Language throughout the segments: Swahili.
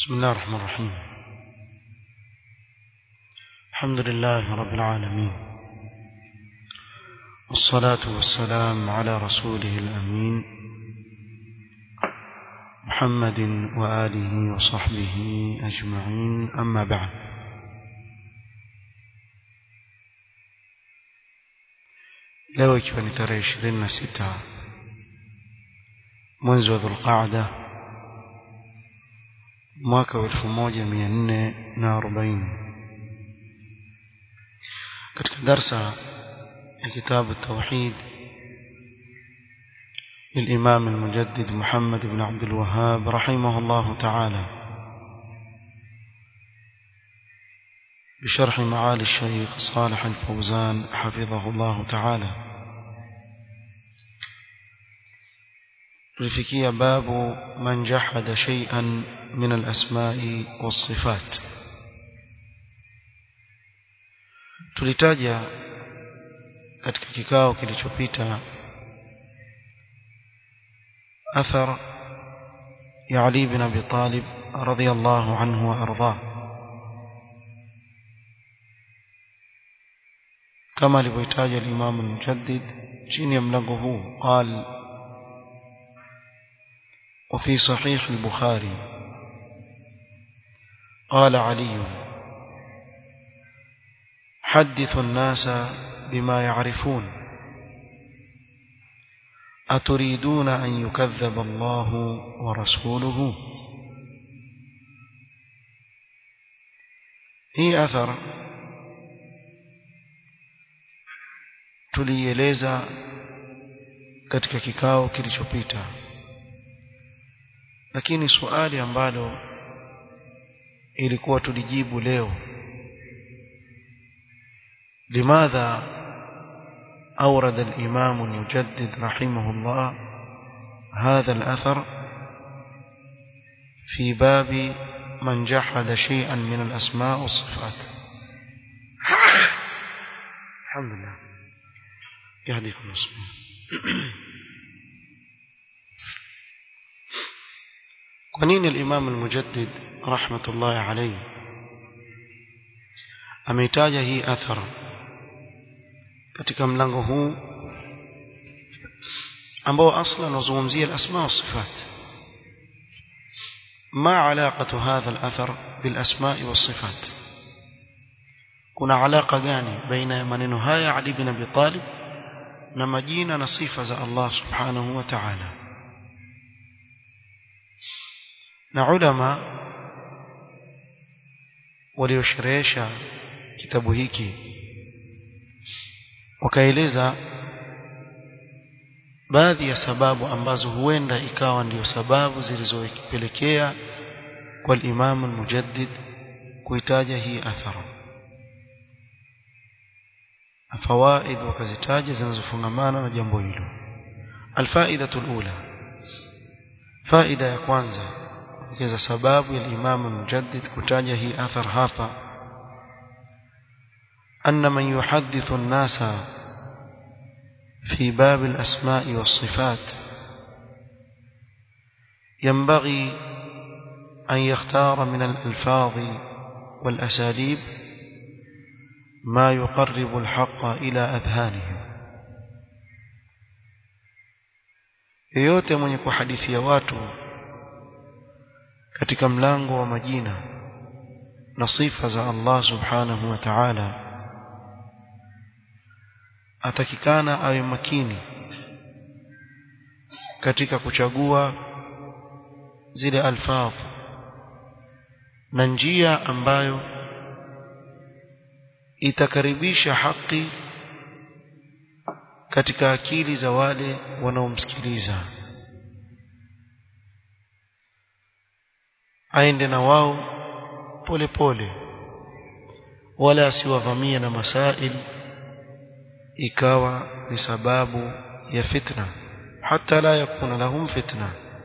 بسم الله الرحمن الرحيم الحمد لله رب العالمين والصلاة والسلام على رسوله الأمين محمد وآله وصحبه أجمعين أما بعد leo ikiwa ni tarehe ishirini na sita mwezi wa dhulqaada mwaka wa elfu moja mia nne na arobaini katika darsa ya kitabu tauhid للإمام المجدد محمد بن عبد الوهاب رحمه الله تعالى بشرح معالي الشيخ صالح الفوزان حفظه الله تعالى لفكية باب من جحد شيئا من الأسماء والصفات tulitaja katika kikao kilichopita أثر يا علي بن أبي طالب رضي الله عنه وأرضاه كما لبيتاج الإمام المجدد شين يملغه قال وفي صحيح البخاري قال علي حدث الناس بما يعرفون أتريدون أن يكذب الله ورسوله هي أثر tulieleza katika kikao kilichopita lakini swali ambalo ilikuwa tulijibu leo limadha أورد الإمام المجدد رحمه الله هذا الأثر في باب من جحد شيئا من الأسماء والصفات الحمد لله يهديكم الله قنين الإمام المجدد رحمة الله عليه أميتاج هي أثر katika mlango huu ambao asla unazungumzia al-asma wa sifat ma alaqatu hadha al-athar bil asma wa sifat kuna alaka gani baina ya maneno haya Ali bin Abi Talib na majina na sifa za Allah subhanahu wa ta'ala na ulama waliosherehesha kitabu hiki wakaeleza baadhi ya sababu ambazo huenda ikawa ndiyo sababu zilizopelekea kwa Imam al-Mujaddid kuitaja hii athara fawaid wakazitaja zinazofungamana na jambo hilo alfaidatu alula faida ya kwanza kuongeza sababu ya Imam al-Mujaddid kutaja hii athar hapa أن من يحدث الناس في باب الأسماء والصفات ينبغي أن يختار من الألفاظ والأساليب ما يقرب الحق إلى أذهانهم yoyote mwenye kuhadithia watu katika mlango wa majina na sifa za Allah subhanahu wa ta'ala atakikana awe makini katika kuchagua zile alfadh na njia ambayo itakaribisha haki katika akili za wale wanaomsikiliza aende na wao pole pole wala asiwavamie na masail ikawa ni sababu ya fitna hata la yakuna lahum fitna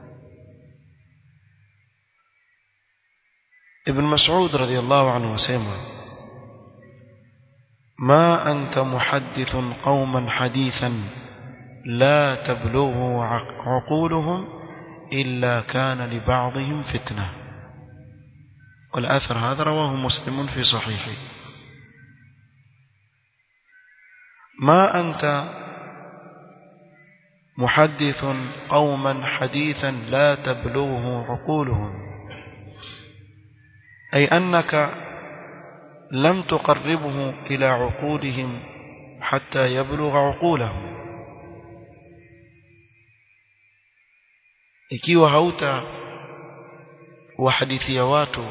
ibn mas'ud radiyallahu anhu wasema ما أنت محدث قوما حديثا لا تبلغه عقولهم إلا كان لبعضهم فتنة والأثر هذا رواه مسلم في صحيحه ما أنت محدث قوما حديثا لا تبلغه عقولهم أي أنك لم تقربه إلى عقولهم حتى يبلغ عقولهم ikiwa hauta wahadithia watu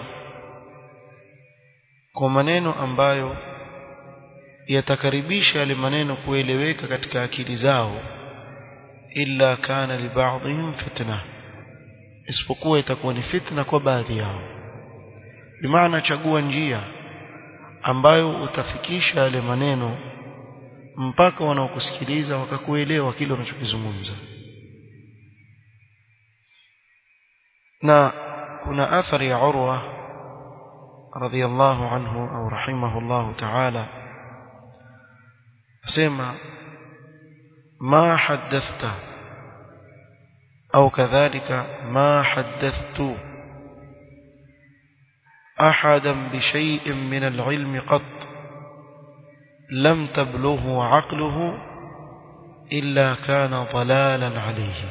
kwa maneno ambayo yatakaribisha yale maneno kueleweka katika akili zao illa kana li ba'dihim fitna isipokuwa itakuwa ni fitna kwa baadhi yao bimaana chagua njia ambayo utafikisha yale maneno mpaka wanaokusikiliza wakakuelewa kile unachokizungumza na kuna athari ya Urwa radhiyallahu anhu au rahimahullahu ta'ala asema ما حدثت أو كذلك ما حدثت أحدا بشيء من العلم قط لم تبلغه عقله إلا كان ضلالا عليه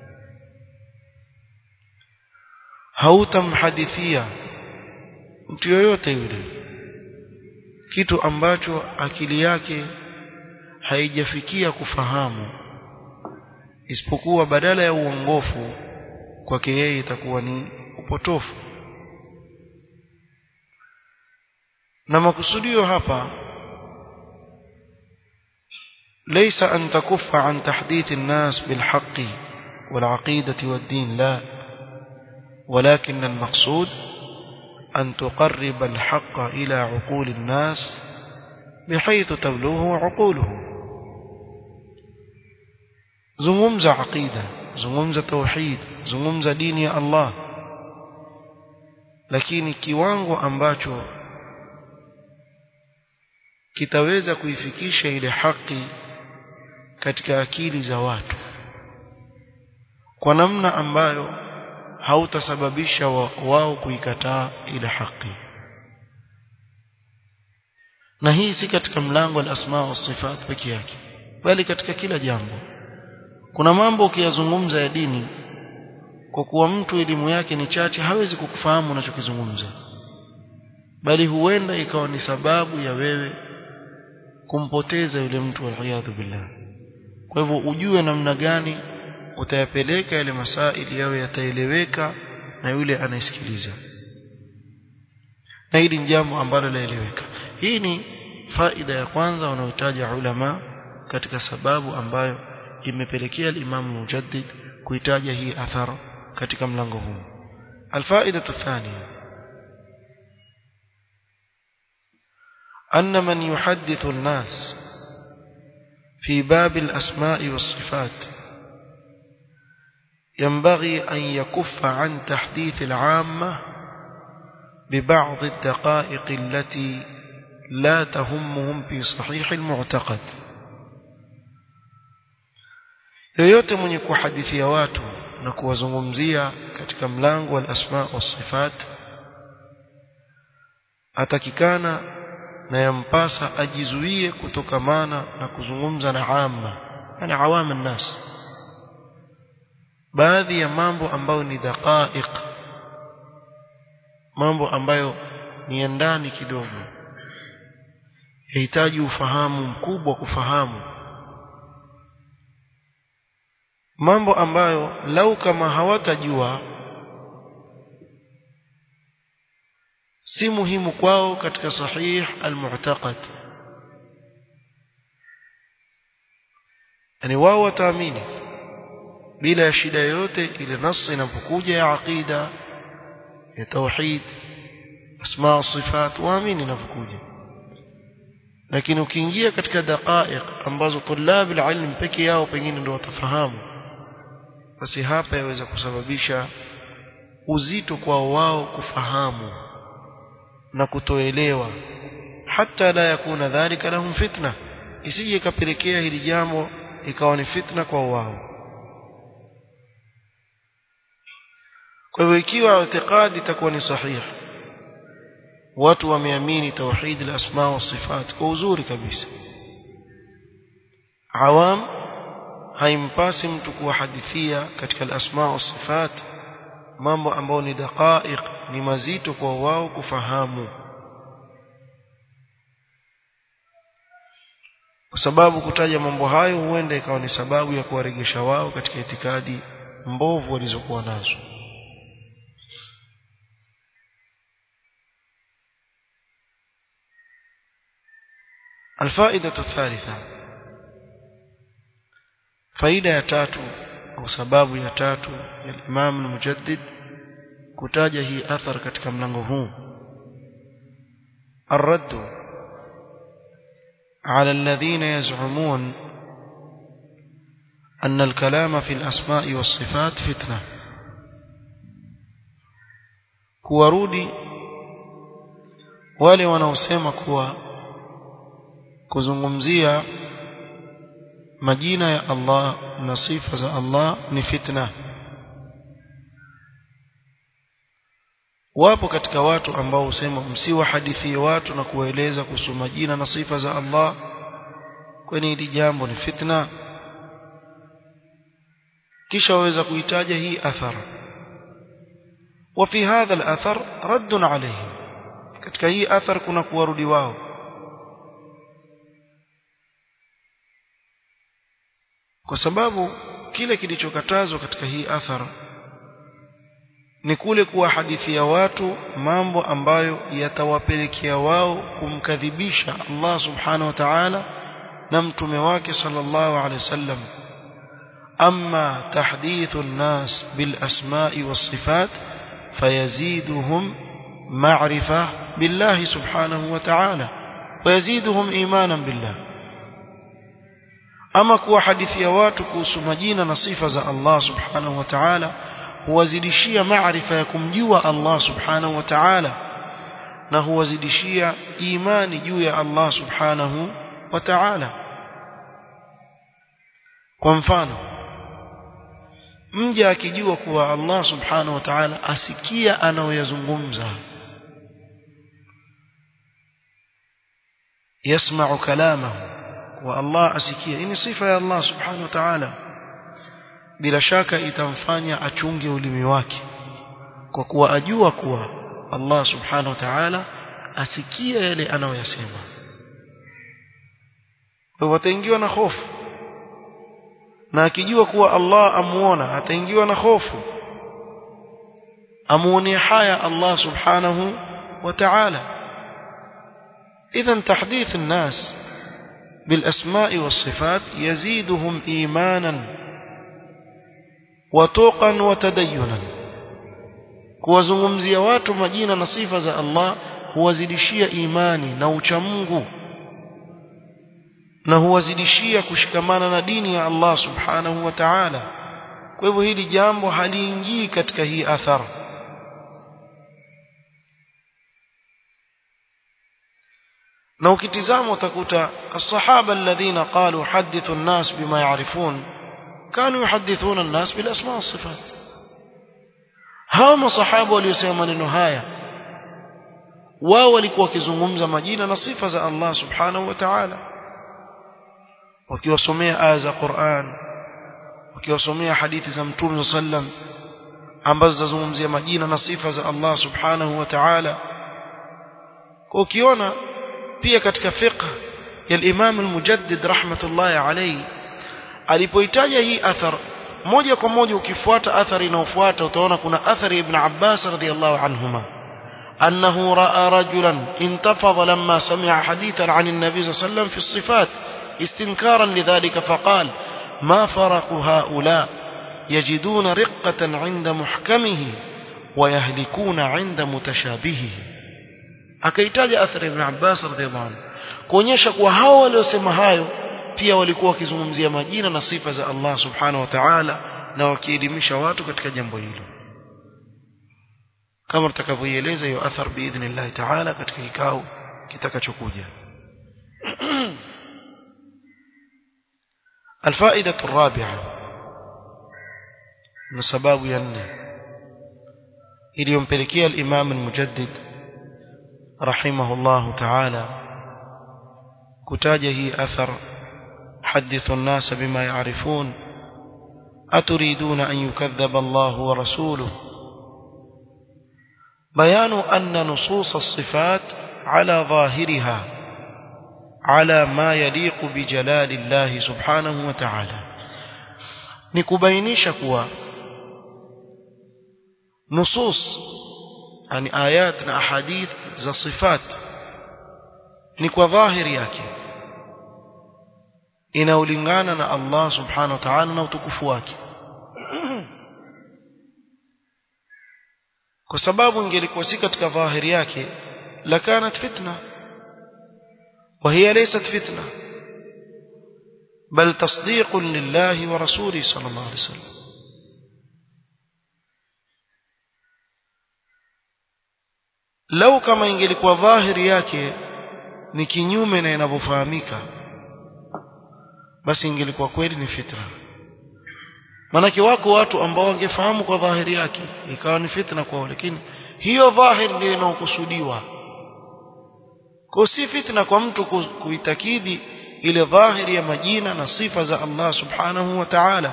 hautamhadithia mtu yoyote yule kitu ambacho akili yake haijafikia kufahamu isipokuwa badala ya uongofu kwake yeye itakuwa ni upotofu na makusudio hapa ليس أن تكف عن تحديث الناس بالحق والعقيدة والدين لا ولكن المقصود أن تقرب الحق إلى عقول الناس بحيث تبلغه عقولهم zungumza aqida zungumza tauhid zungumza dini ya Allah lakini kiwango ambacho kitaweza kuifikisha ile haki katika akili za watu kwa namna ambayo hautasababisha wao kuikataa ile haki na hii si katika mlango al-asma wa sifat peke yake bali katika kila jambo kuna mambo ukiyazungumza ya dini kwa kuwa mtu elimu yake ni chache hawezi kukufahamu unachokizungumza bali huenda ikawa ni sababu ya wewe kumpoteza yule mtu waliyadhu billah kwa hivyo ujue namna gani utayapeleka yale masaili yawe yataeleweka na yule anayesikiliza na hili ni jambo ambalo laeleweka hii ni faida ya kwanza wanaotaja ulama katika sababu ambayo imepelekea al-Imam Mujaddid kuitaja hii athar katika mlango huu الفائدة الثانية أن من يحدث الناس في باب الأسماء والصفات ينبغي أن يكف عن تحديث العامة ببعض الدقائق التي لا تهمهم في صحيح المعتقد yoyote mwenye kuhadithia watu na kuwazungumzia katika mlango wa asma wa sifat atakikana na yampasa ajizuie kutokamana na kuzungumza na amma yani awama nnas baadhi ya mambo ambayo ni daqaiq mambo ambayo ni ya ndani kidogo yahitaji ufahamu mkubwa kufahamu mambo ambayo lau kama hawatajua si muhimu kwao katika sahih almu'taqad yani wao wataamini bila ya shida yoyote ile nasi inapokuja ya aqida ya tauhid asma sifat waamini inapokuja lakini ukiingia katika daqaiq ambazo tulab alilm peke yao pengine ndio watafahamu basi hapa yaweza kusababisha uzito kwa wao kufahamu na kutoelewa hata la yakuna dhalika lahum fitna isije ikapelekea hili jambo ikawa ni fitna kwa wao kwa hivyo ikiwa itikadi itakuwa ni sahihi watu wameamini tauhid al-asma wa sifat kwa uzuri kabisa awam haimpasi mtu kuwahadithia katika al-asma wa sifat mambo ambayo ni daqaiq ni mazito kwa wao kufahamu kwa sababu kutaja mambo hayo huenda ikawa ni sababu ya kuwaregesha wao katika itikadi mbovu walizokuwa nazo الفائدة الثالثة فائدة يا تاتو أو سباب يا تاتو الإمام المجدد kutaja hii athar katika mlango huu الرد على الذين يزعمون أن الكلام في الأسماء والصفات فتنة kuwarudi wale wanaosema kuwa kuzungumzia majina ya Allah na sifa za Allah ni fitna wapo katika watu ambao husema msiwahadithie watu na kuwaeleza kuhusu majina na sifa za Allah kwani hili jambo ni fitna kisha waweza kuitaja hii athar وفي هذا الأثر رد عليه katika hii athar kuna kuwarudi wao kwa sababu kile kilichokatazwa katika hii athar ni kule kuwahadithia watu mambo ambayo yatawapelekea wao kumkadhibisha Allah subhanahu wa ta'ala na mtume wake sallallahu alaihi wasallam amma tahdithu an-nas bil asma'i was sifat fayaziduhum ma'rifa billahi subhanahu wa ta'ala wayaziduhum imanan billah ama kuwahadithia watu kuhusu majina na sifa za Allah subhanahu wa ta'ala huwazidishia maarifa ya kumjua Allah subhanahu wa ta'ala na huwazidishia imani juu ya Allah subhanahu wa ta'ala kwa mfano mja akijua kuwa Allah subhanahu wa ta'ala asikia anayoyazungumza yasma'u kalamahu wa Allah asikia hii ni sifa ya Allah subhanahu wa ta'ala bila shaka itamfanya achunge ulimi wake kwa kuwa ajua kuwa Allah subhanahu wa ta'ala asikia yale anayoyasema kwa wataingiwa na hofu na akijua kuwa Allah amuona ataingiwa na hofu amuone haya Allah subhanahu wa ta'ala idhan tahdith الناس بالأسماء والصفات يزيدهم إيمانا وتوقا وتدينا kuwazungumzia watu majina na sifa za Allah huwazidishia imani na uchamungu na huwazidishia kushikamana na dini ya Allah subhanahu wa ta'ala kwa hivyo hili jambo haliingii katika hii athar na ukitizama utakuta الصحابه الذين قالوا حدثوا الناس بما يعرفون كانوا يحدثون الناس بالاسماء والصفات hao masahaba waliosema maneno haya wao walikuwa wakizungumza majina na sifa za Allah subhanahu wa ta'ala wakiwasomea aya za Qur'an wakiwasomea hadithi za Mtume sallam ambazo zazungumzia majina na sifa za Allah subhanahu wa ta'ala kwa ukiona pia katika fiqh ya al-Imam al-Mujaddid rahmatullahi alayhi alipoitaja hii athar moja kwa moja ukifuata athari inayofuata utaona kuna athari ibn Abbas radhiyallahu anhuma أنه رأى رجلا انتفض لما سمع حديثا عن النبي صلى الله عليه وسلم في الصفات استنكارا لذلك فقال ما فرق هؤلاء يجدون رقة عند محكمه ويهلكون عند متشابهه akaitaja athari ibn Abbas radhiallahu anhu kuonyesha kuwa hao waliosema hayo pia walikuwa wakizungumzia majina na sifa za Allah subhanahu wa ta'ala na wakielimisha watu katika jambo hilo kama tutakavyoieleza hiyo athar biidhnillah ta'ala katika kikao kitakachokuja الفائدة الرابعة من سباب ينه iliyompelekea al-Imam al-Mujaddid rahimahullahu ta'ala kutaja hii athar حدثوا الناس بما يعرفون أتريدون أن يكذب الله ورسوله بيان أن نصوص الصفات على ظاهرها على ما يليق بجلال الله سبحانه وتعالى نكبينيش كوا نصوص يعني آيات أحاديث ذا صفات نكوا ظاهر yake inaulingana na Allah subhanahu wa ta'ala na utukufu wake kwa sababu ingelikuwa si katika dhahiri yake lakanat fitna وهي ليست فتنة بل تصديق لله ورسوله صلى الله عليه وسلم لو كما ingelikuwa dhahiri yake ni kinyume na inavyofahamika basi ingelikuwa kweli ni fitna manake wako watu ambao wangefahamu kwa dhahiri yake ikawa ni fitna kwao lakini hiyo dhahiri ndio inaokusudiwa kwa si fitna kwa mtu kuitakidi ile dhahiri ya majina na sifa za Allah subhanahu wa ta'ala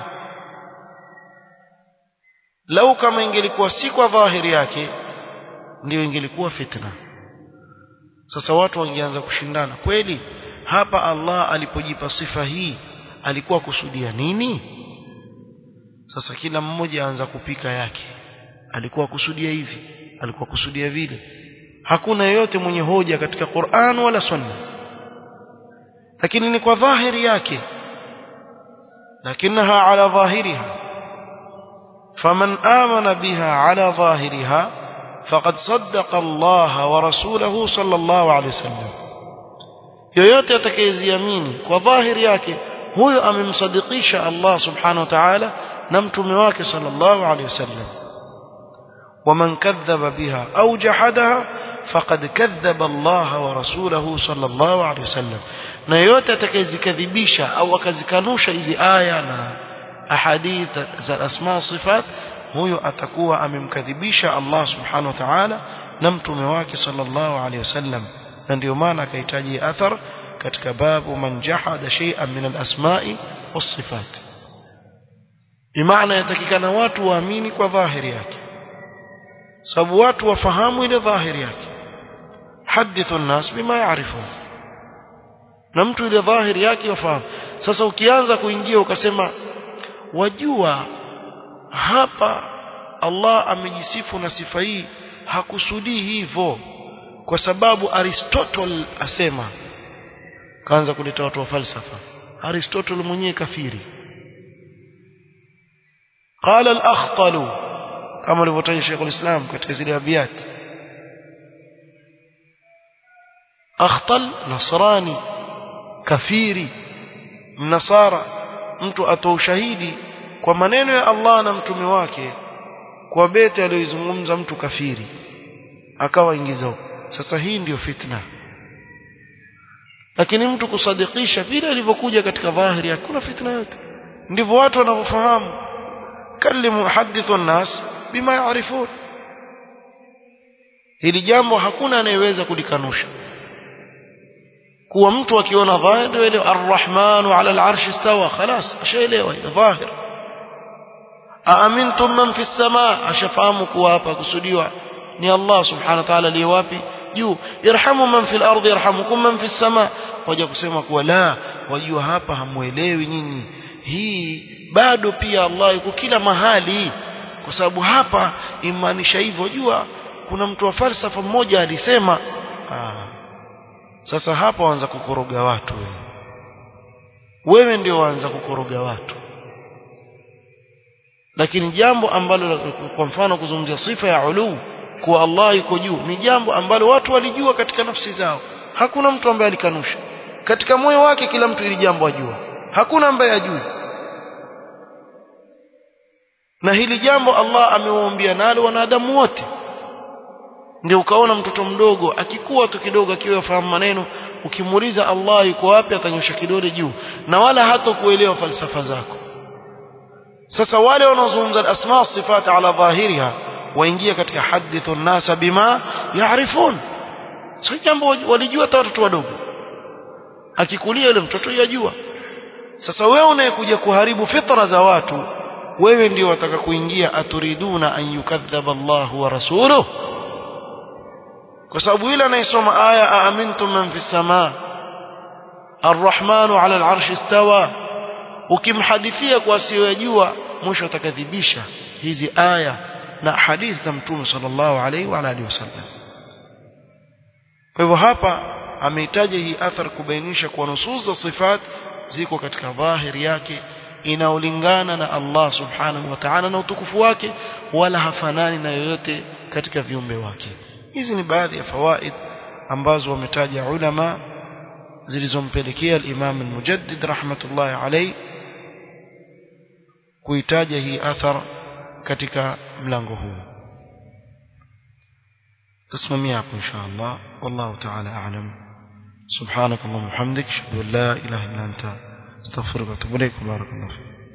lau kama ingelikuwa si kwa dhahiri yake ndio ingelikuwa fitna sasa watu wangeanza kushindana kweli hapa Allah alipojipa sifa hii alikuwa kusudia nini sasa kila mmoja aanza kupika yake alikuwa kusudia hivi alikuwa kusudia vile hakuna yeyote mwenye hoja katika Qur'an wala Sunna lakini ni kwa dhahiri yake lakinaha ala dhahiriha faman amana biha ala dhahiriha faqad saddaqa Allah wa rasulahu sallallahu alayhi wasallam yoyote atakayeziamini kwa dhahiri yake huyo amemsadikisha Allah subhanahu wa ta'ala na mtume wake sallallahu alayhi wasallam ومن كذب بها أو جحدها فقد كذب الله ورسوله صلى الله عليه وسلم na yote atakayezikadhibisha au akazikanusha hizi aya na ahadith za asma sifat huyo atakuwa amemkadhibisha Allah subhanahu wa ta'ala na mtume wake sallallahu alaihi wasallam na ndio maana akahitaji athar katika babu man jahada shay'an min al-asma'i was-sifat bimaana yatakikana watu waamini kwa dhahiri yake sababu watu wafahamu ile dhahiri yake hadithu an-nas bima ya'rifun na mtu ile dhahiri yake wafahamu sasa ukianza kuingia ukasema wajua hapa Allah amejisifu na sifa hii hakusudii hivyo kwa sababu Aristotle asema kaanza kuleta watu wa falsafa Aristotle mwenyewe kafiri قال الأخطل كما alivyotaja Sheikh al-Islam katika zile abiyat Akhtal Nasrani kafiri mnasara mtu atoa ushahidi kwa maneno ya Allah na mtume wake kwa beti aliyozungumza mtu kafiri akawa ingiza sasa hii ndiyo fitna lakini mtu kusadikisha vile alivyokuja katika dhahiri hakuna fitna yote ndivyo watu wanavyofahamu kalimu hadithu an-nas bima yaarifun hili jambo hakuna anayeweza kulikanusha kuwa mtu akiona dhahir ndio ile arrahmanu ala al-arsh istawa خلاص ashaelewa ile dhahir aamintum man fi as-samaa ashafahamu kuwa hapa kusudiwa ni Allah subhanahu wa ta'ala aliye wapi juu irhamu man fil ardi yarhamukum man fis samaa waja kusema kuwa la wajua hapa hamuelewi nyinyi hii bado pia Allah yuko kila mahali kwa sababu hapa imaanisha hivyo jua kuna mtu wa falsafa mmoja alisema ah, sasa hapa waanza kukoroga watu wewe wewe ndio waanza kukoroga watu lakini jambo ambalo kwa mfano kuzungumzia sifa ya uluu kuwa Allah yuko juu ni jambo ambalo watu walijua katika nafsi zao hakuna mtu ambaye alikanusha katika moyo wake kila mtu ili jambo ajua hakuna ambaye ajui na hili jambo Allah amewaambia nalo wanadamu wote ndio ukaona mtoto mdogo akikuwa tu kidogo akiwa fahamu maneno ukimuuliza Allah yuko wapi atanyosha kidole juu na wala hata kuelewa falsafa zako sasa wale wanaozungumza asma sifat ala dhahiriha waingia katika hadithu nasa bima yaarifun sio jambo walijua hata watoto wadogo akikulia yule mtoto yajua sasa wewe unayekuja kuharibu fitra za watu wewe ndio wataka kuingia aturiduna an yukadhaba Allah wa rasuluhu kwa sababu yule anayesoma aya aamintum man fi samaa arrahmanu ala al'arshi istawa ukimhadithia kwa asiyojua mwisho atakadhibisha hizi aya na hadithi za mtume sallallahu alaihi wa alihi wasallam kwa hivyo hapa amehitaji hii athar kubainisha kwa nusus za sifat ziko katika dhahiri yake inaolingana na Allah subhanahu wa ta'ala na utukufu wake wala hafanani na yoyote katika viumbe wake hizi ni baadhi ya fawaid ambazo wametaja ulama zilizompelekea al-Imam al-Mujaddid rahmatullahi alayhi kuitaja hii athar katika mlango huu تسممي إن شاء الله والله تعالى أعلم سبحانك اللهم وبحمدك أشهد أن لا إله إلا أنت استغفرك وأتوب إليك بارك الله فيك